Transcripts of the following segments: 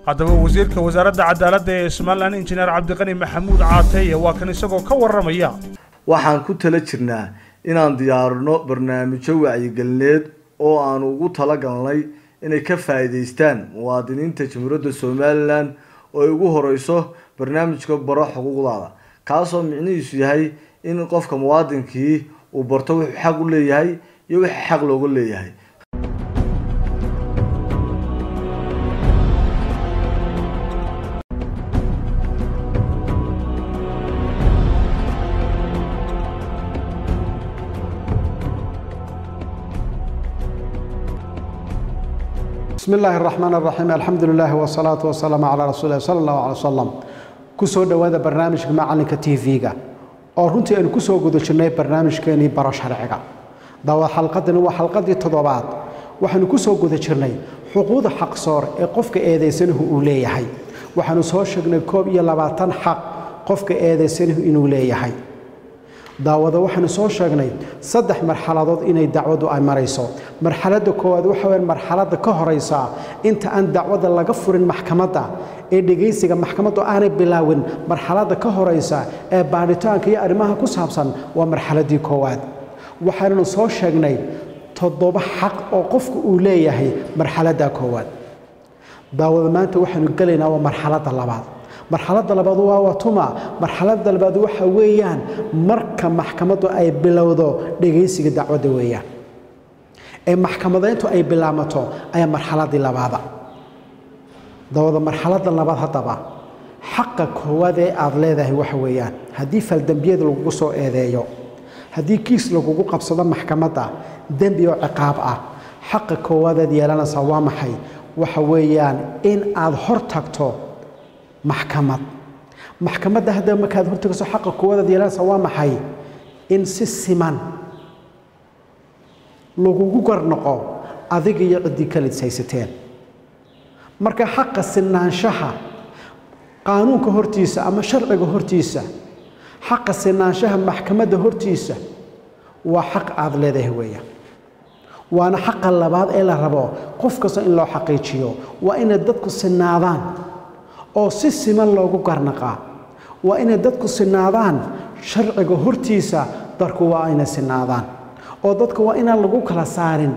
haddaba wasiirka wasaaradda cadaaladda ee somalilan injineer cabdiqani maxamuud caateye waa kan isagoo ka warramaya waxaan ku tala jirnaa inaan diyaarino barnaamijyo wacyigelineed oo aanu ugu talagalnay inay ka faa'iidaystaan muwaadiniinta jamhuuriyadda somalilan oo ay ugu horeyso barnaamijka baro xuquuqdaada kaasoo micnihiisu yahay in qofka muwaadinkii uu barto wuxuu xaq u leeyahay iyo wixii xaq looga leeyahay بسم الله الرحمن الرحيم الحمد لله والصلاة والسلام على رسول الله صلى الله عليه وسلم كسو دوادا برنامج معلنك تي فيغا oo runtii aynu ku soo guda jirnay barnaamijkeenii baro sharciga daawad xalqadani waa xalqadii toddobaad waxaanu ku soo guda jirnay xuquuqda xaqsoor ee qofka eedaysanahu uu leeyahay waxaanu soo sheegnay koob iyo labaatan xaq qofka eedaysanahu inuu leeyahay daawada waxaanu soo sheegnay saddex marxaladood inay dacwaddu ay marayso marxaladda koowaad waxa weyn marxaladda ka horaysa inta aan dacwadda laga furin maxkamadda ee dhegaysiga maxkamaddu aanay bilaawin marxaladda ka horaysa ee baadhitaanka iyo arrimaha ku saabsan waa marxaladdii koowaad waxaannu soo sheegnay toddoba xaq oo qofku uu leeyahay marxaladda koowaad daawada maanta waxaanu gelaynaa waa marxaladda labaad marxaladda labaad waa watuma marxaladda labaad waxa weeyaan marka maxkamaddu ay bilowdo dhegaysiga dacwadda weeyaan ee maxkamadayntu ay bilaamato ayaa marxaladdii labaada dawada marxaladda labaad haddaba xaqa koowaad ee aada leedahay waxa weeyaan haddii faldembiyada lagugu soo eedeeyo haddii kiis lagugu qabsado maxkamadda dembi oo ciqaab ah xaqa koowaadaad yeelanaysaa waa maxay waxa weeyaan in aad hor tagto maxkamad maxkamadda haddaba markaad hortagayso xaqa koowaadaad yeelanaysaa waa maxay in si siman lagugu garnoqo adiga iyo ciddii kalid haysateen marka xaqa sinaanshaha qaanuunka hortiisa ama sharciga hortiisa xaqa sinaanshaha maxkamadda hortiisa waa xaq aada leedahay weeyaan waana xaqa labaad ee la rabo qof kasta in loo xaqiijiyo waa inay dadku sinaadaan oo si siman loogu garnaqaa waa inay dadku sinaadaan sharciga hortiisa darku waa inay sinaadaan oo dadka waa inaan lagu kala saarin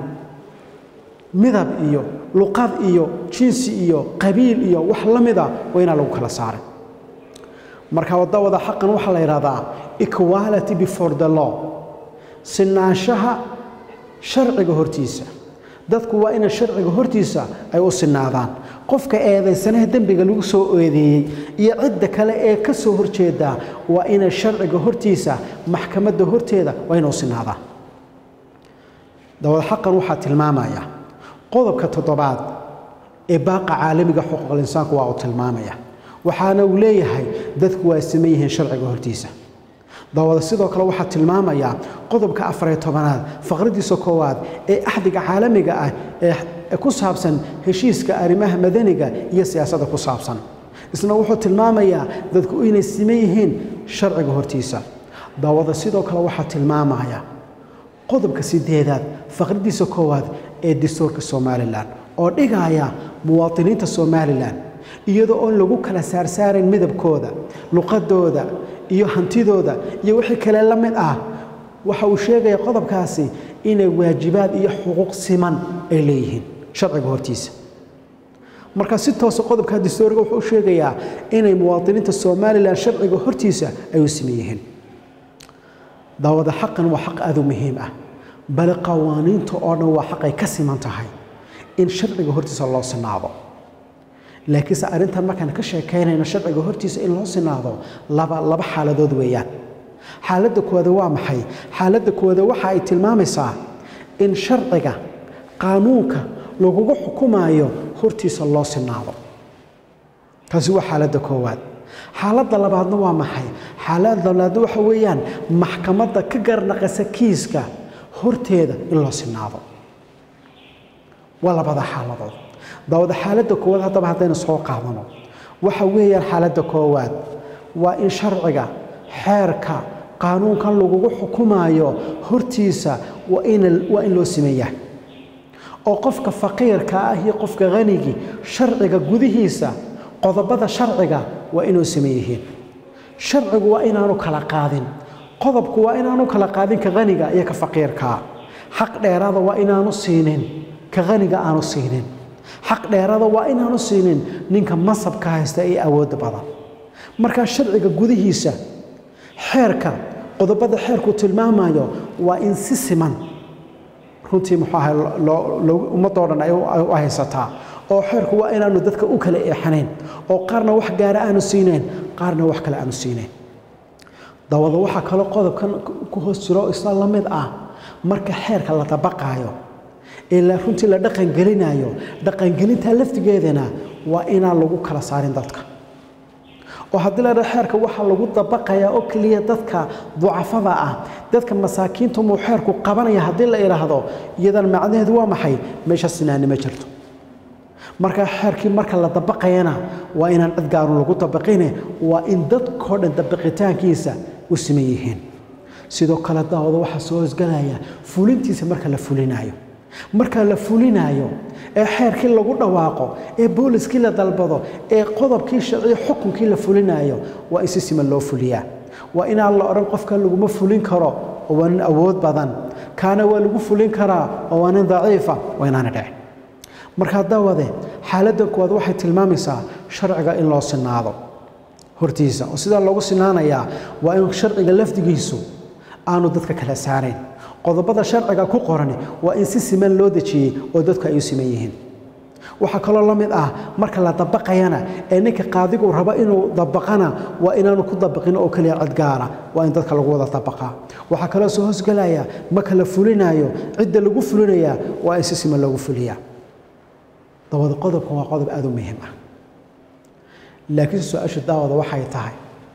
midab iyo luqad iyo jinsi iyo qabiil iyo wax la mida waa inaan lagu kala saarin marka wadawada xaqan waxaa la yidhahdaa equality before the law sinaanshaha sharciga hortiisa dadku waa inay sharciga hortiisa ay u sinaadaan qofka eedaysanaha dembiga lagu soo eedeeyey iyo cidda kale ee ka soo horjeedaa waa inay sharciga hortiisa maxkamadda horteeda waa inay u sinaadaan dawada xaqan waxaa tilmaamaya qodobka toddobaad ee baaqa caalamiga xuquuqul insaanku waa uu tilmaamaya waxaana uu leeyahay dadku waa siman yihiin sharciga hortiisa dawada sidoo kale waxaa tilmaamaya qodobka afariyo tobanaad faqradiisa koowaad ee axdiga caalamiga ah ee ku saabsan heshiiska arrimaha madaniga iyo siyaasadda ku saabsan isna wuxuu tilmaamayaa dadku inay siman yihiin sharciga hortiisa dawada sidoo kale waxaa tilmaamaya qodobka sideedaad faqradiisa koowaad ee dastuurka somalilan oo dhigaya muwaadiniinta somalilan iyadoo oon lagu kala saarsaarayn midabkooda luqadooda iyo hantidooda iyo wixii kale la mid ah waxa uu sheegaya qodobkaasi inay waajibaad iyo xuquuq siman ay leeyihiin sharciga hortiisa marka si toosa qodobka dastuuriga wuxuu u sheegayaa inay muwaadiniinta somalilan sharciga hortiisa ay u siman yihiin daawada xaqan waa xaq aad u muhiim ah bale qawaaniinta oo dhan waa xaq ay ka siman tahay in sharciga hortiisa loo sinaado laakiinse arrintan markaan ka sheekaynayno sharciga hortiisa in loo sinaado laba laba xaaladood weeyaan xaaladda koowaada waa maxay xaaladda koowaada waxa ay tilmaamaysaa in sharciga qaanuunka lagugu xukumaayo hortiisa loo sinaado taasi waa xaaladda koowaad xaaladda labaadna waa maxay xaaladda labaadna waxa weeyaan maxkamadda ka garnaqaysa kiiska horteeda in loo sinaado waa labada xaaladood daawada xaaladda koowaad haddaba haddaynu soo qaadano waxa weeyaan xaaladda koowaad waa in sharciga xeerka qaanuunkan lagugu xukumaayo hortiisa waa in waa in loo siman yahay oo qofka faqiirka ah iyo qofka hanigii sharciga gudihiisa qodobada sharciga waa inuu same yihiin sharcigu waa inaanu kala qaadin qodobku waa inaanu kala qaadin ka haniga iyo ka faqiirkaa xaq dheeraada waa inaanu siinin ka haniga aanu siinin xaq dheeraada waa inaanu siinin ninka masabka haysta ee awoodda badan markaa sharciga gudihiisa xeerka qodobada xeerku tilmaamayo waa in si siman runtii muxuu ahay ummadoo dhan ay u haysataa oo xeerku waa inaanu dadka u kala eexanayn oo qaarna wax gaara aanu siinayn qaarna wax kale aanu siinayn dawada waxaa kaloo qodobkan ku hoos jiro oo isla la mid ah marka xeerka la dabaqaayo ee la runtii la dhaqangelinayo dhaqangelinta laftigeedana waa inaan lagu kala saarin dadka oo haddii la dhaho xeerka waxaa lagu dabaqayaa oo keliya dadka ducafada ah dadka masaakiinta muu xeerku qabanaya haddii la idhaahdo iyadan macnaheedu waa maxay meesha sinaani ma jirto marka xeerkii marka la dabaqayana waa inaan cid gaarun lagu dabaqine waa in dadkao dhan dabaqitaankiisa u siman yihiin sidoo kale daawada waxaa soo hosgalaya fulintiisa marka la fulinayo marka la fulinayo ee xeerkii lagu dhawaaqo ee booliskii la dalbado ee qodobkii sharciya xukunkii la fulinayo waa in si siman loo fuliyaa waa inaan la odhan qofkan laguma fulin karo oo waa nin awood badan kaana waa lagu fulin karaa oo waa nin daciifa waa inaana dhicin markaa daawade xaaladdan kuwaad waxay tilmaamaysaa sharciga in loo sinaado hortiisa oo sidaa loogu sinaanayaa waa in sharciga lafdigiisu aanu dadka kala saarayn qodobada sharciga ku qoran waa in si siman loo dejiyey oo dadku ay u siman yihiin waxaa kaloo la mid ah marka la dabaqayana ee ninka qaadigu rabo inuu dabaqana waa inaanu ku dabaqin oo keliya cid gaara waa in dadka lagu wada dabaqaa waxaa kaloo soo hosgelaya marka la fulinayo cidda lagu fulinayaa waa in si siman loogu fuliyaa dabada qodobkan waa qodob aada u muhiim ah laakiin su-aasha daawada waxay tahay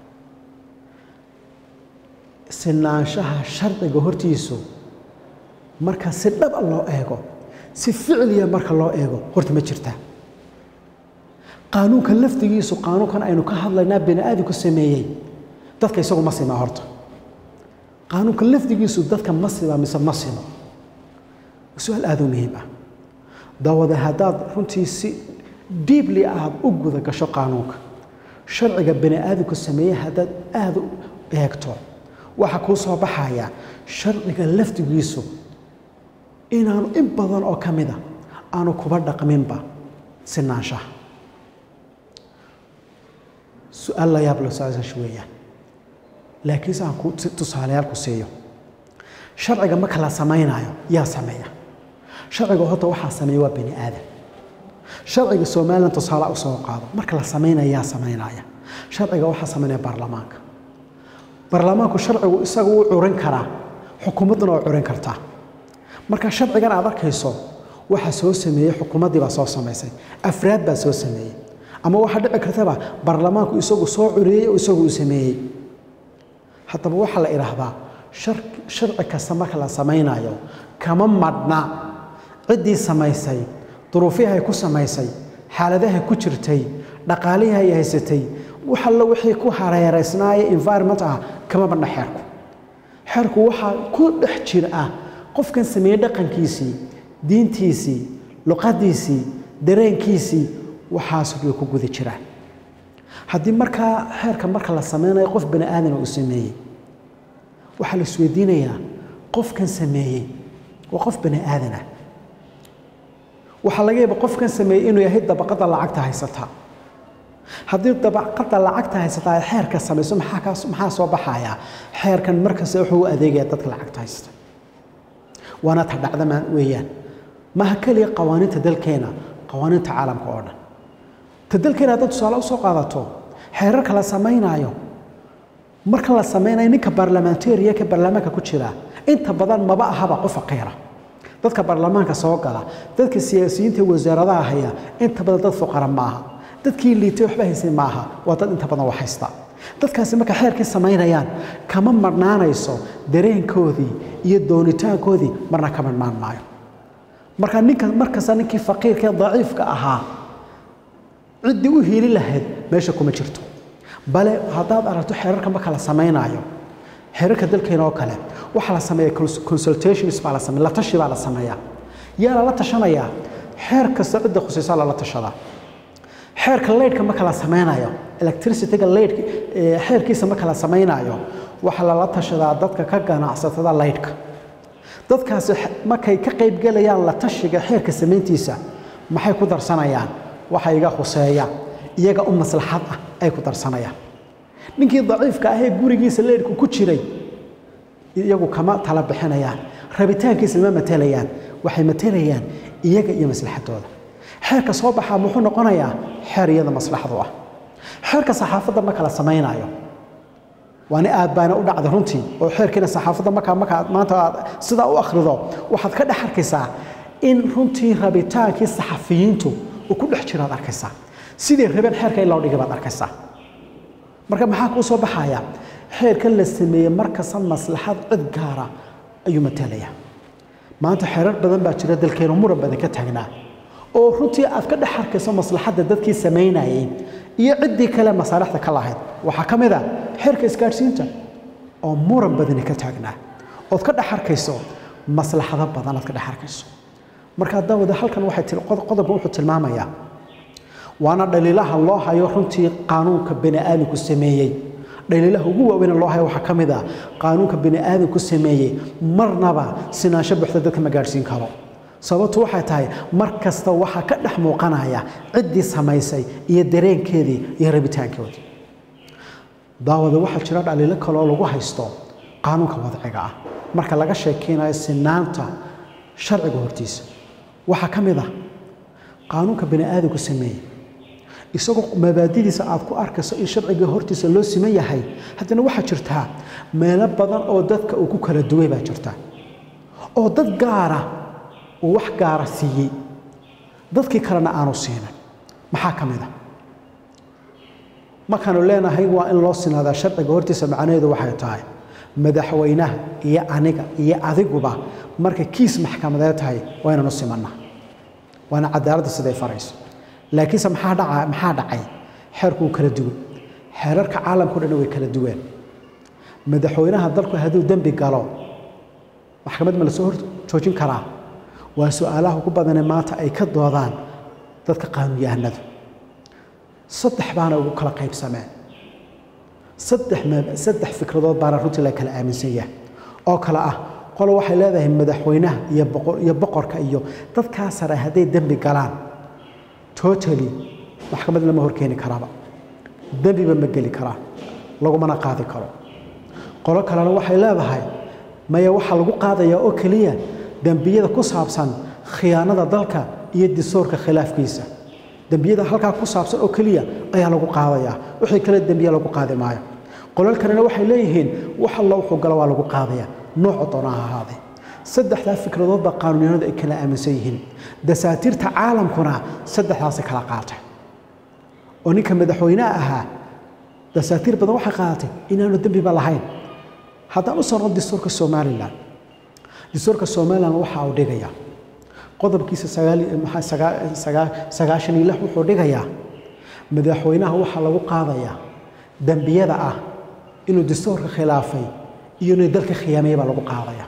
sinaanshaha sharciga hortiisu marka si dhaba loo eego si ficliya marka loo eego horta ma jirtaa qaanuunka lafdigiisu qaanuunkan aynu ka hadlaynaa bini aadamku sameeyey dadka isagu ma simaa horta qaanuunka lafdigiisu dadka ma simaa mise ma simo su-aal aada u muhiim ah dawada haddaad runtii si diibli aad u guda gasho qaanuunka sharciga bini aadamku sameeyey haddaad aada u eegto waxaa kuu soo baxaya sharciga lafdigiisu inaanu in badan oo ka mida aanu kuba dhaqminba sinaanshaha su-aal la yaab losaasash weeyaan laakiinse aan ku tusaalayaal ku siiyo sharciga marka la samaynayo yaa sameeya sharciga horta waxaa sameeya waa bani aadam sharciga somalilan tusaale u soo qaado marka la samaynaya yaa samaynaya sharciga waxaa samaynaya baarlamaanka baarlamaanku sharcigu isaga wuu curin karaa xukuumadduna waa curin kartaa marka sharcigan aad arkayso waxaa soo sameeyey xukuumaddii baa soo samaysay afraad baa soo sameeyey ama waxaa dhici kartaba baarlamaanku isagu soo curiyey oo isagu uu sameeyey haddaba waxaa la idhaahdaa sharci kasta marka la samaynayo kama madhna ciddii samaysay duruufiyahay ku samaysay xaaladahay ku jirtay dhaqaalihii ay haysatay wax allo wixii ku hareeraysnaaye environment ah kama badna xeerku xeerku waxaa ku dhex jir ah qofkan sameeyey dhaqankiisii diintiisii luqadiisii dareenkiisii waxaas bay ku guda jiraan haddii markaa xeerka marka la sameynayo qof bani aadana uu sameeyey waxaa la isweydiinayaa qofkan sameeyey waa qof bani aadan ah waxaa laga yaaba qofkan sameeyey inuu yahay dabaqada lacagta haysataa haddii dabaqada lacagta haysataa ay xeerka samayso maxaa kaas maxaa soo baxaya xeerkan markasta wuxuu u adeegaya dadka lacagta haysta waana ta dhacdamaan weeyaan maha keliya qawaaniinta dalkeena qawaaniinta caalamka oo dhan ta dalkeena haddaad tusaale usoo qaadato xeerarka la samaynaayo marka la samaynayo ninka baarlamentariya ka baarlamaanka ku jira inta badan maba ahaba qof faqiira dadka baarlamaanka soo gala dadka siyaasiyiinta wasaaradaha haya inta badan dad fuqara maaha dadkii liitay waxba haysay maaha waa dad inta badan wax haysta dadkaasi marka xeerkii samaynayaan kama marnaanayso dareenkoodii iyo doonitaankoodii marna ka marnaan maayo marka ninka markasta ninkii faqiirka ee daciifka ahaa ciddii u hiili lahayd meesha kuma jirto bale haddaad aragto xeerarka marka la samaynaayo xeerarka dalkeena oo kale waxaa la sameeya consultations baa la sameeya la tashi baa la sameeyaa yaa lala tashanayaa xeer kasta cidda khusaysaa lala tashadaa xeerka leydhka ma kala samaynayo electricityga leydhka xeerkiisa ma kala samaynayo waxaa lala tashadaa dadka ka ganacsatada leydhka dadkaasi markay ka qaybgelayaan la tashiga xeerka samayntiisa maxay ku darsanayaan waxa iga khuseeya iyaga u maslaxad ah ay ku darsanayaan ninkii daciifka ahee gurigiisa leydhku ku jiray iyagu kama tala bixinayaan rabitaankiisa ma matelayaan waxay matelayaan iyaga iyo maslaxadooda xeerka soo baxaa muxuu noqonayaa xeer iyada maslaxadu ah xeerka saxaafadda ma kala samaynayo waani aad baana u dhacday runtii oo xeerkiina saxaafadda markaa markaa maanta aad sidaa u akhrido waxaad ka dhex arkaysaa in runtii rabitaankii saxafiyiintu uu ku dhex jiro aad arkaysaa sidii rabeen xeerka in loo dhigay baad arkaysaa marka maxaa kuu soo baxaya xeerkan la sameeyey markasta maslaxad cid gaara ayuu matalaya maanta xeerar badan baa jira dalkeenu muran badan ka taagnaa oo runtii aad ka dhex arkayso maslaxadda dadkii samaynayay iyo ciddii kale masaalixda ka lahayd waxaa ka mid a xeerka isgaadhsiinta oo muran badani ka taagnaa ood ka dhex arkayso maslaxado badan aad ka dhex arkayso marka daawada halkan waxay qodobka wuxuu tilmaamayaa waana dhaliilaha loo hayo runtii qaanuunka bani aadamku sameeyey dhaliilaha ugu waaweyn loo hayo waxaa ka mid ah qaanuunka bani aadamku sameeyey marnaba sinaansho buuxda dadka ma gaadhsiin karo sababtu waxay tahay mar kasta waxaa ka dhex muuqanaya ciddii samaysay iyo dareenkeedii iyo rabitaankoodii daawada waxaa jira dhaliilo kaloo lagu haysto qaanuunka wadciga ah marka laga sheekeynayo sinaanta sharciga hortiisa waxaa ka mid ah qaanuunka bani aadamku sameeyey isagoo mabaadidiisa aad ku arkayso in sharciga hortiisa loo siman yahay haddana waxaa jirtaa meelo badan oo dadka uu ku kala duway baa jirta oo dad gaara uu wax gaara siiyey dadkii kalena aanu siinin maxaa ka mid a markaanu leenahay waa in loo sinaadaa sharciga hortiisa macnaheedu waxay tahay madaxweynaha iyo aniga iyo adiguba marka kiis maxkamadeed tahay waa inaan u simanna waana cadaaladda siday farayso laakiinse maxaa dhaca maxaa dhacay xeerku wuu kala duwan xeerarka caalamkao dhan way kala duween madaxweynaha dalku hadduu dembi galo maxkamad ma lasoo hor joojin karaa waa su-aalaha ugu badanee maanta ay ka doodaan dadka qaanuunyahanadu saddex baana ugu kala qaybsameen saddex saddex fikradood baana runtii la kala aaminsan yahay oo kale ah qolo waxay leedahay madaxweynaha iyo boqor iyo boqorka iyo dadkaa sare hadday dembi galaan totally maxkamad lama horkeeni karaaba dembiba ma geli karaa lagumana qaadi karo qolo kalena waxay leedahay maya waxaa lagu qaadayaa oo keliya dembiyada ku saabsan khiyaanada dalka iyo disoorka khilaafkiisa dembiyada halkaa ku saabsan oo keliya ayaa lagu qaadayaa wixii kale dembiya lagu qaadi maayo qolal kalena waxay leeyihiin wax alla wuxuu galo waa lagu qaadayaa nooca doona ha ahaadee saddexdaa fikradood baa qaanuunyahanadu ay kala aaminsan yihiin dasaatiirta caalamkuna saddexdaasay kala qaatay oo ninka madaxweyneha ahaa dasaatiir badan waxay qaadatay inaanu dembiba lahayn haddaan u socno dastuurka somalilan dastuurka somalilan waxa uu dhigayaa qodobkiisa sagaashan iyo lix wuxuu dhigayaa madaxweynaha waxaa lagu qaadayaa dembiyada ah inuu dastuurka khilaafay iyo inuu dalka khiyaamaya baa lagu qaadaya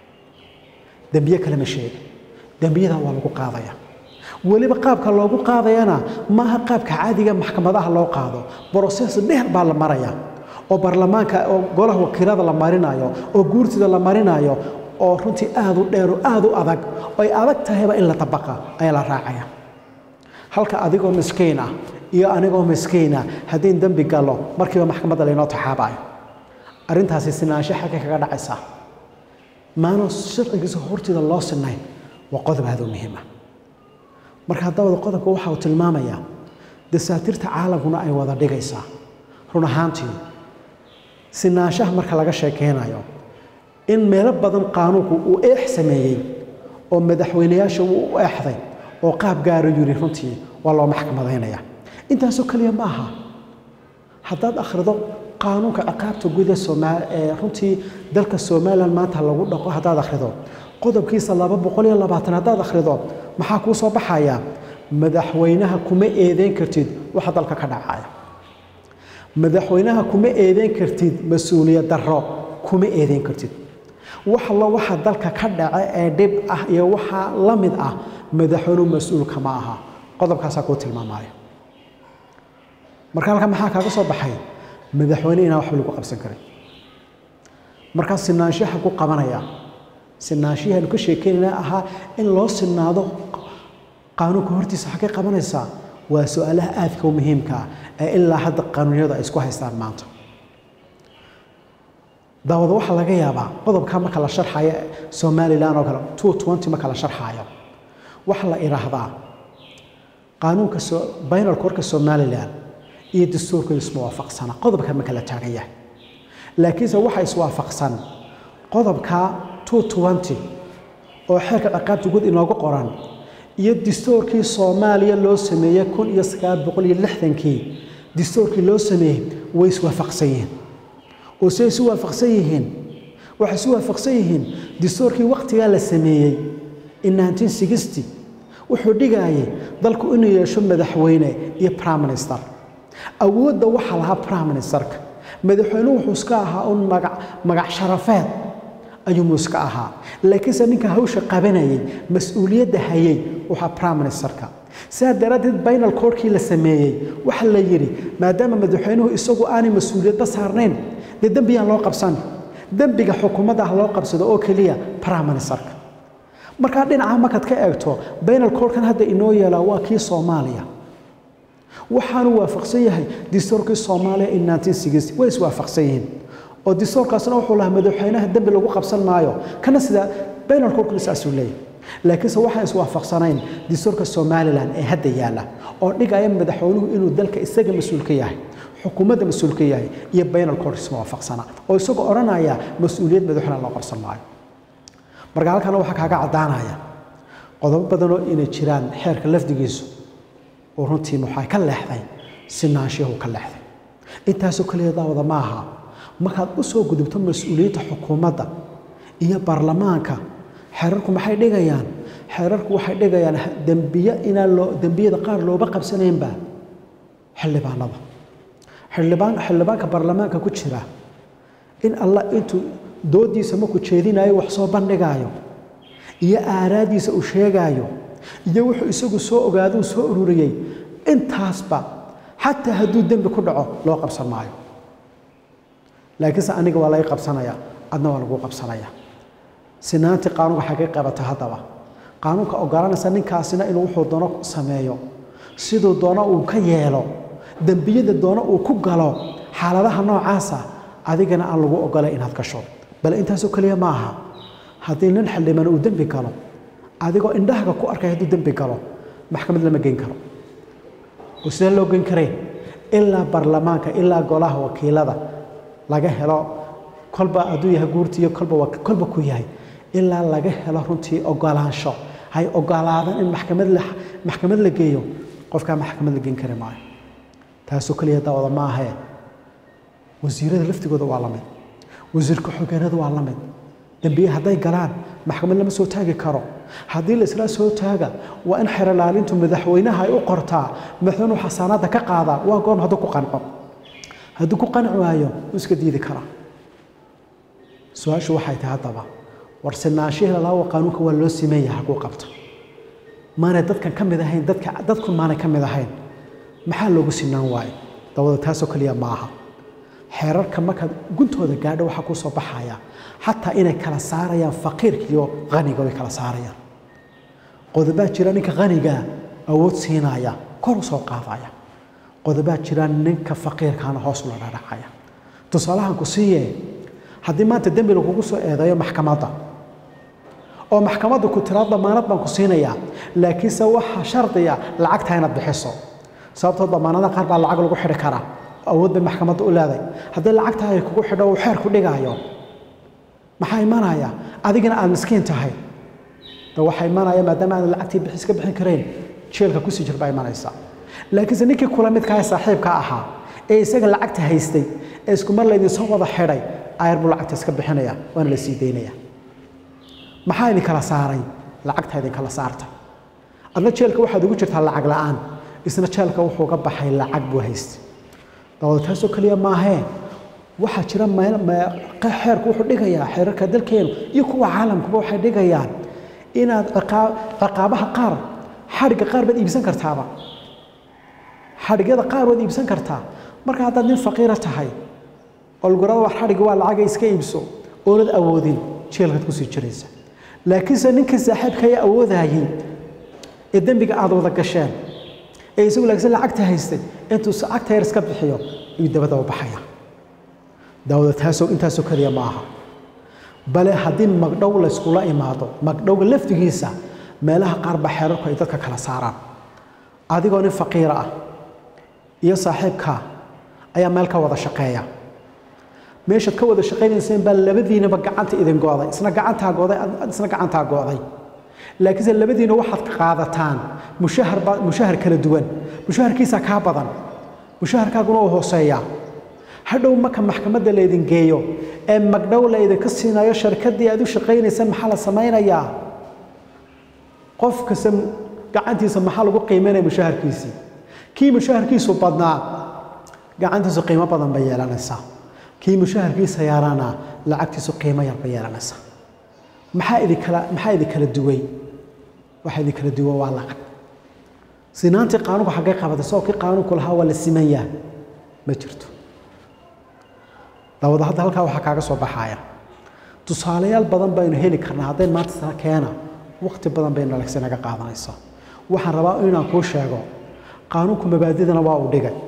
dembiye kale ma sheega dembiyada waa lagu qaadaya weliba qaabka loogu qaadayana maaha qaabka caadiga maxkamadaha loo qaado broses dheer baa la maraya oo baarlamaanka oo golaha wakiilada la marinayo oo guurtida la marinayo oo runtii aad u dheer oo aad u adag oo ay adag tahayba in la tabaqa ayaa la raacaya halka adigoo miskiin ah iyo anigoo miskiina haddii dembi galo markiiba maxkamadda laynoo taxaabayo arrintaasi sinaansho xagga kaga dhacaysaa maano sharcigiisa hortida loo sinayn waa qodob aad u muhiima marka haddawada qodobka waxa uu tilmaamayaa dasaatiirta caalamkuna ay wada dhigaysaa run ahaantii sinaanshaha marka laga sheekeynayo in meelo badan qaanuunku uu eex sameeyey oo madaxweyneyaasha uu u eexday oo qaab gaaro yiri runtii waa loo maxkamadaynaya intaasoo keliya ma aha haddaad akhrido qaanuunka ciqaabta guud ee Soomaal ee runtii dalka Soomaaliland maanta lagu dhaqo haddaad akhrido qodobkiisa 220 haddaad akhrido maxaa kuu soo baxaya madaxweynaha kuma eedeyn kartid waxa dalka ka dhacaya madaxweynaha kuma eedeyn kartid mas-uuliyad darro kuma eedeyn kartid wax allo waxa dalka ka dhaca ee dhib ah iyo waxa la mid ah madaxweynuhu mas-uulka ma aha qodobkaasaa kuu tilmaamaya marka halkan maxaa kaaga soo baxay madaxweyne inaan waxba lagu qabsan karin markaa sinaanshaha ku qabanaya sinaanshiyahaanu ka sheekeynayna ahaa in loo sinaado qaanuunka hortiisa xaggay qabanaysaa waa su-aalaha aadka u muhiimka ah ee ilaa hadda qaanuunyadu ay isku haystaan maanta daawada waxaa laga yaabaa qodobkaa marka la sharxayo somalilan oo kale two twenty marka la sharxayo waxaa la idhaahdaa qaanuunka baynalka warka somalilan iyo dastuurkooda isma waafaqsana qodobka marka la taagan yahay laakiinse waxaa iswaafaqsan qodobka two twenty oo xeerka ciqaabta guud inoogu qoran iyo dastuurkii soomaaliya loo sameeyey kun iyo sagaal boqol iyo lixdankii dastuurkii loo sameeyey way iswaafaqsan yihiin oo siday isu waafaqsan yihiin waxay isu waafaqsan yihiin dastuurkii waqtigaa la sameeyey in nineteen sixty wuxuu dhigayay dalku inuu yeesho madaxweyne iyo prime minister awoodda waxaa lahaa prime ministerka madaxweynuhu wuxuu iska ahaa un magac magac sharafeed ayuumuu iska ahaa laakiinse ninka hawsha qabanayay mas-uuliyadda hayay waxaa prime ministerka sidaa daraaddeed baynal koorkii la sameeyey waxa la yidhi maadaama madaxweynuhu isagu aanay mas-uuliyadba saarnayn dee dembiyaan loo qabsan dembiga xukuumadda ah loo qabsado oo keliya prime ministerka markaa dhinaca markaad ka eegto baynal koorkan hadda inoo yeelaa waa kii soomaaliya waxaanu waafaqsan yahay dastuurkii soomaaliya in nineteen sixty way iswaafaqsan yihiin oo dastuurkaasna wuxuu lahaa madaxweynaha dembi lagu qabsan maayo kana sida baynal koorkuna saasuu leeyahay laakiinse waxaan iswaafaqsanayn dastuurka somalilan ee hadda yaalla oo dhigaya madaxweynuhu inuu dalka isaga mas-uul ka yahay xukuumadda mas-uul ka yahay iyo baynal koork isma waafaqsana oo isagoo odhanaya mas-uuliyad madaxweynaha loo qabsan maayo marka halkana waxaa kaaga caddaanaya qodobo badanoo inay jiraan xeerka lafdigiisu oo runtii waxaa ka leexday sinaanshiyahu ka leexday intaasoo keliya daawada ma aha markaad u soo gudubto mas-uuliyadda xukuumadda iyo baarlamaanka xeerarku maxay dhigayaan xeerarku waxay dhigayaan dembiye inaan loo dembiyada qaar looba qabsanaynba xildhibaanada xildhibaan xildhibaanka baarlamaanka ku jira in allah intuu doodiisa markuu jeedinayo wax soo bandhigaayo iyo aaraadiisa uu sheegaayo iyo wuxuu isagu soo ogaaduu soo ururiyey intaasba xataa hadduu dembi ku dhaco loo qabsan maayo laakiinse aniga waa laga qabsanaya adna waa lagu qabsanaya sinaantii qaanuunka xaggay qabata haddaba qaanuunka oggolaanaysa ninkaasina inuu wuxuu doono sameeyo siduu doono uu ka yeelo dembiyada doono uu ku galo xaaladaha noocaasa adigana aan lagu ogolay inaad gasho bal intaasoo keliya ma aha haddii nin xildhibaan uu dembi galo adigoo indhahaga ku arkay hadduu dembi galo maxkamad lama geyn karo oo sidee loo geyn kareen ilaa baarlamaanka ilaa golaha wakiilada laga helo kolba hadduu yahay guurtiiyo kolba kolba ku yahay ilaa laga helo runtii ogolaansho hay ogolaadaan in maxkamad la maxkamad la geeyo qofkaa maxkamad la geyn kari maayo taasoo keliya daawada ma ahee wasiirada laftigooda waa la mid wasiirka xogeenada waa la mid dembiye hadday galaan maxkamad lama soo taagi karo haddii la isla soo taaga waa in xerolaalintu madaxweynaha ay u qortaa madaxweynuhu xasaanaadda ka qaadaa waa goorma hadduu ku qanco hadduu ku qanci waayo wuu iska diidi karaa su-aashu waxay tahay haddaba war sinaanshihi lalaawa qaanuunka waa loo simeeya haguu qabto maanay dadkan ka mid ahayn dadka dadkun maanay ka mid ahayn maxaa loogu sinaan waayo dawada taasoo keliya ma aha xeerarka markaad guntooda gaadho waxaa kuu soo baxaya xataa inay kala saarayaan faqiirka iyo qaniga way kala saarayaan qodobaa jira ninka qanigaa awood siinaya kor u soo qaadaya qodobaa jira ninka faqiirkaana hoos ula dhadhacaya tusaalahan ku siiye haddii maanta dembi lagugu soo eedeeyo maxkamadda oo maxkamadda ku tiraa damaanad baan ku siinayaa laakiinse waxaa shardiya lacagtaa inaad bixiso sababtoo damaanada qaar baa lacag lagu xidhi karaa awood bay maxkamadda u leeday haddii lacagtaa ay kugu xidho uu xeer ku dhigaayo maxaa imanaya adigana aad miskiin tahay de waxaa imanaya maadaama aanad lacagtii bixis ka bixin karayn jeelka kusii jir baa imanaysa laakiinse ninkii kula midkaa saaxiibka ahaa ee isaga lacagta haystay ee isku mar laydinsoo wada xidhay ayar buu lacagta iska bixinaya waana la sii daynaya maxaa idin kala saaray lacagta idin kala saartay adna jeelka waxaad ugu jirtaa lacag la'aan isna jeelka wuxuu ka baxay lacag buu haystay dawada taasoo keliya maahee waxaa jira meel xeerku wuxuu dhigayaa xeerarka dalkeenu iyo kuwa caalamkuba waxay dhigayaan inaad ciqaabaha qaar xadhigga qaar baad iibsan kartaaba xadhigyada qaar waad iibsan kartaa marka haddaad nin faqiira tahay olgorada wax xadhigga waa lacaga iska iibso oonad awoodin jeelkaad kusii jiraysa laakiinse ninka saaxiibkaya awoodayay ee dembiga aad wada gasheen ee isagu laagsan lacagta haystay intuu lacagta yar iska bixiyo ayuu dabada u baxaya daawada taasoo intaasoo keliya ma aha bale haddii magdhow layskula imaado magdhowga laftigiisa meelaha qaar ba xeerarku ay dadka kala saaraan adigoo nin faqiira ah iyo saaxiibkaa ayaa meel ka wada shaqeeya meeshaad ka wada shaqaynayseen baa labadiinaba gacanta idin gooday isna gacantaa gooday isna gacantaa gooday laakiinse labadiina waxaad qaadataan mushahar mushahar kala duwan mushaharkiisa kaa badan mushaharkaaguna uu hooseeyaa hadhow marka maxkamadda laydin geeyo ee magdhow laydinka siinayo sharkaddii aad u shaqaynaysaan maxaa la samaynayaa qof kasta gacantiisa maxaa lagu qiimaynaya mushaharkiisii kii mushaharkiisu badnaa gacantiisu qiimo badan bay yeelanaysaa kii mushaharkiisa yaraana lacagtiisu qiimo yar bay yeelanaysaa maxaa idinkala maxaa idinkala duway waxa idinkala duwa waa lacag sinaantii qaanuunku xaggay qabatay soo kii qaanuunku lahaa waa la simanyaa ma jirto dawada hadda halkaa waxaa kaaga soo baxaaya tusaalayaal badan baynu heli karnaa hadday maanta sana keena waqti badan bay nalagsi naga qaadanaysaa waxaan rabaa inaan kuu sheego qaanuunku mabaadidana waa uu dhigay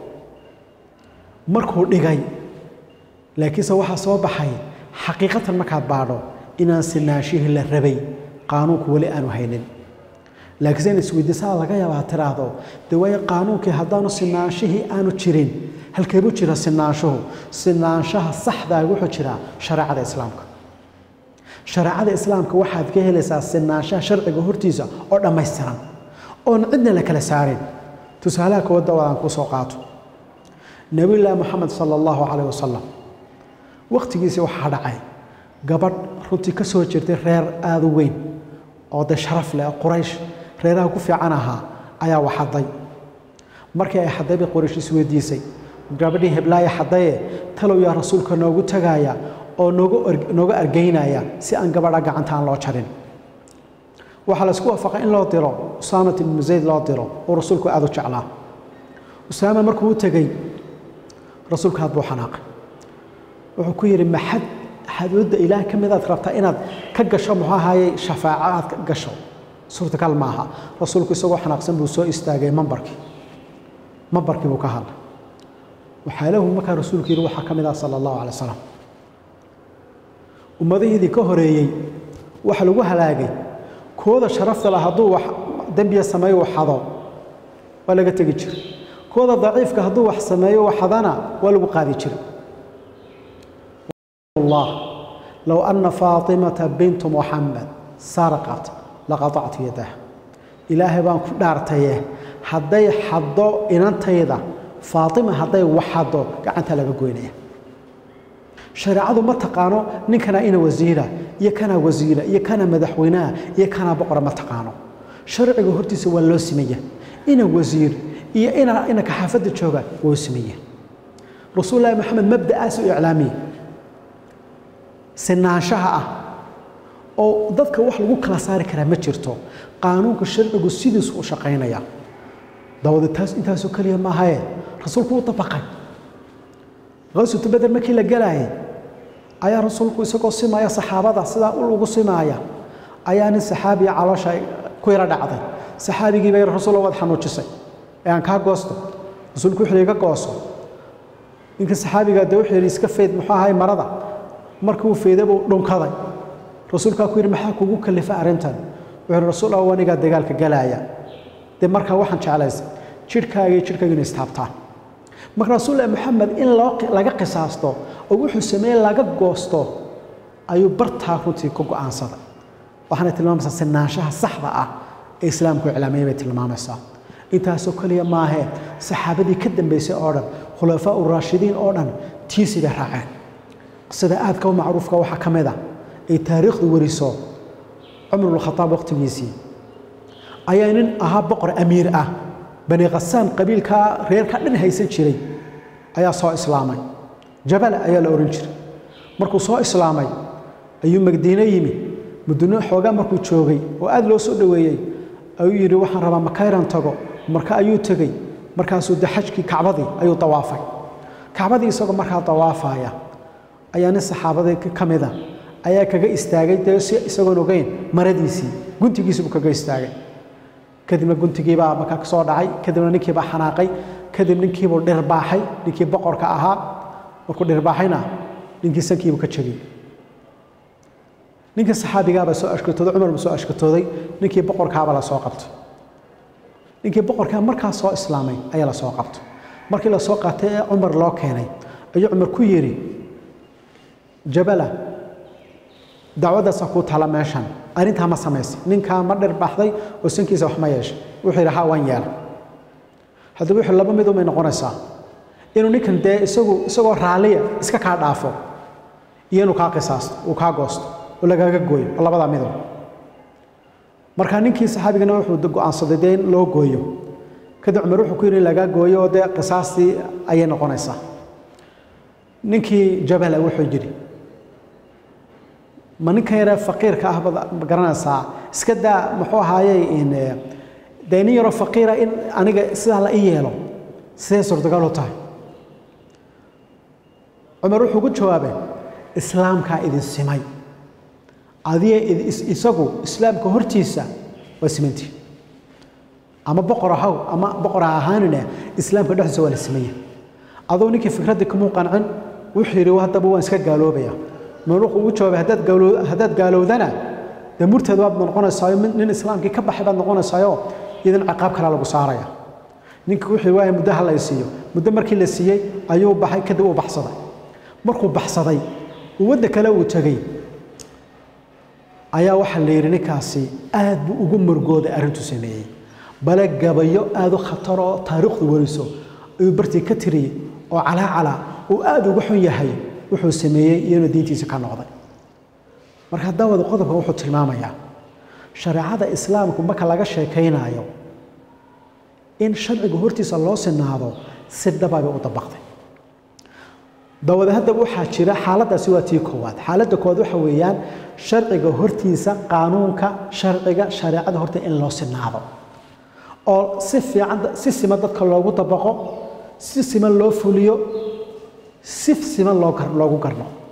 markuu dhigay laakiinse waxaa soo baxay xaqiiqatan markaad baadho inaan sinaanshihii la rabay qaanuunku weli aanu haynin laakiinse in isweydiisaa laga yaabaa tiraahdo dee waayo qaanuunkii haddaanu sinaanshihii aanu jirin halkeebuu jira sinaanshuhu sinaanshaha saxdaa wuxuu jiraa shareecada islaamka shareecada islaamka waxaad ka helaysaa sinaanshaha sharciga hortiisa oo dhammaystiran oon cidna la kala saarin tusaalaha koowadda oo aan ku soo qaato nabiyullaahi moxamed sala allahu calayh wasalam wakhtigiisii waxaa dhacay gabadh runtii ka soo jirtay reer aada u weyn oo dee sharaf leh quraysh reeraha ku fiican ahaa ayaa waxaday markii ay xaday bay quraysh isweydiisay gabadhii heblaaya xadaye talow yaa rasuulka noogu tagaaya oo nooga argeynaya si aan gabadha gacantaan loo jarin waxaa la isku waafaqay in loo diro usaamat ibnu zayd loo diro oo rasuulku aada u jeclaa usaama markuu u tegey rasuulka aad buu xanaaqay wuxuu ku yidhi maxad xaduudda ilaah ka midaad rabtaa inaad ka gasho muxuu ahaayey shafaaco aad ka gasho suurtagal maaha rasuulku isagoo xanaaqsan buu soo istaagay mambarkii mambarkii buu ka hadlay waxaa lahu markaa rasuulku yidhi waxaa ka mid ah sala allahu calay wasalam ummadihiidii ka horeeyey waxa lagu halaagay kooda sharafta lah hadduu wax dembiya sameeyo waxado waa laga tegi jiray kooda daciifka hadduu wax sameeyo waxadana waa lagu qaadi jiray الله لو أن فاطمة بنت محمد سرقت لقطعت يدها إلهي بان كدارتيه حدي حدو إنانتيدا فاطمة حدي وحدو قعنتا لغا غوينيه شريعه ما تقانو نينكنا إنا وزيرة يا كان وزيرة يا كان مدحوينها يا كان بقرة ما تقانو شرعه هرتيس waa loo sameeyaa ina wasiir iyo ina ina ka xaafada jooga waa sameeyaa rasuulullaahi maxamed mabda'aas u iclaamiyay sinaanshaha ah oo dadka wax lagu kala saari karaa ma jirto qaanuunka sharcigu sidiisu u shaqaynaya dawada taas intaasoo keliya maahaye rasuulku u dabaqay qaswatu beder markii la galaayay ayaa rasuulku isagoo simaya saxaabada sidaa ul ugu simaaya ayaa nin saxaabiya caloosha ku yara dhacday saxaabigii bay rasuul waad xanuujisay ee aan kaa goosto rasuulku wuxuu iga gooso ninka saxaabiga dee wuxuu yidhi iska fayd muxuu ahay marada markuu fayday buu dhunkaday rasuulkaa ku yidhi maxaa kugu kalifa arrintan wuxuu yidhi rasuul ah anigaa dagaalka galaaya dee markaa waxaan jeclaysay jidhkaaga iyo jidhkaaga inay istaabtaan marka rasuullahi maxamed in loo laga qisaasto oo wuxuu sameeyey laga goosto ayuu bartaa runtii ku go'aansaday waxaanay tilmaamaysaa sinaanshaha saxda ah ee islaamku iclaamayay bay tilmaamaysaa intaasoo keliya maahee saxaabadii ka dambaysay oo dhan khulafaa uraashidiin oo dhan tiisii bay raaceen qisada aadka u macruufka waxaa ka mid ah ay taariikhdu wariso cumar bnkhataab waqtigiisii ayaa nin ahaa boqor amiir ah bani khasaan qabiilkaa reerka dhan haysan jiray ayaa soo islaamay jabala ayaa la ohan jiray markuu soo islaamay ayuu magdiino yimi mudino xoogaa markuu joogay oo aada loo soo dhoweeyey ayuu yidhi waxaan rabaa makayran tago marka ayuu tegey markaasuu de xajkii kacbadii ayuu dawaafay kacbadii isagoo markaa dawaafaya ayaa nin saxaabadii ka mida ayaa kaga istaagay dee si isagoon ogeyn maradiisii guntigiisibuu kaga istaagay kadibna guntigiibaa markaa ka soo dhacay kadibna ninkiibaa xanaaqay kadib ninkiibuu dhirbaaxay ninkii boqorka ahaa markuu dhirbaaxayna ninkii sankiibuu ka jegay ninkii saxaabigaabaa soo ashkatooday cumar buu soo ashkatooday ninkii boqorkaabaa la soo qabtay ninkii boqorkaa markaa soo islaamay ayaa la soo qabtay markii la soo qaatay ee cumar loo keenay ayuu cumar ku yidhi jabala dacwaddaasa kuu tala meeshan arrintaa ma samaysay ninkaa ma dhirbaaxday oo sankiisa wax ma yeeshay wuxuu yidhi ha waan yeelay haddaba wuxuu laba mid umay noqonaysaa inuu ninkan dee isagu isagoo raalliya iska kaa dhaafo iyo inuu kaa qisaasto uu kaa goosto oo lagaaga gooyo oo labadaa midow marka ninkii saxaabigana wuxuu go'aansaday dee in loo gooyo kadib cumar wuxuu ku yidhi in lagaa gooyo oo dee qisaastii ayay noqonaysaa ninkii jabala wuxuu yidhi ma ninkan yaree faqiirka ah baad garanaysaa iska daa muxuu ahaayey in dee nin yaroo faqiira in aniga sidaa la i yeelo sidee suurtagal u tahay cumar wuxuu ku jawaabay islaamkaa idin simay adiga isagu islaamka hortiisa waa simantii ama boqor ahaw ama boqor ha ahaanine islaamka dhexdiisa waa la simaya aduu ninkii fikraddii kamuu qancin wuxuu yidhi haddaba waan iska gaaloobaya mar wuxuu ugu jawaabay haddaad gaalo haddaad gaalowdana dee murteed waad noqonaysaayo nin islaamkii ka baxay baad noqonaysaayo idan ciqaab kalaa lagu saaraya ninkii wuxuu waaya muddo ha la siiyo muddo markii la siiyey ayuu baxay kadib uu baxsaday markuu baxsaday uu wadda kale uu tegey ayaa waxaa la yidhi ninkaasi aad buu ugu murgooday arrintuu sameeyey bale gabayo aad u khatar oo taariikhdu wariso ayuu bartii ka tiriyey oo calaacala uu aad uga xun yahay wuxuu sameeyey iyo inuu diintiisa ka noqday marka daawada qodobka wuxuu tilmaamayaa shareecada islaamku marka laga sheekaynaayo in sharciga hortiisa loo sinaado si dhababay u dabaqday daawada haddaba waxaa jira xaaladdaasi waa tii koowaad xaaladda koowaad waxa weeyaan sharciga hortiisa qaanuunka sharciga shareecada horta in loo sinaado oo si fiican si siman dadka loogu dabaqo si siman loo fuliyo si siman loo gar loogu garno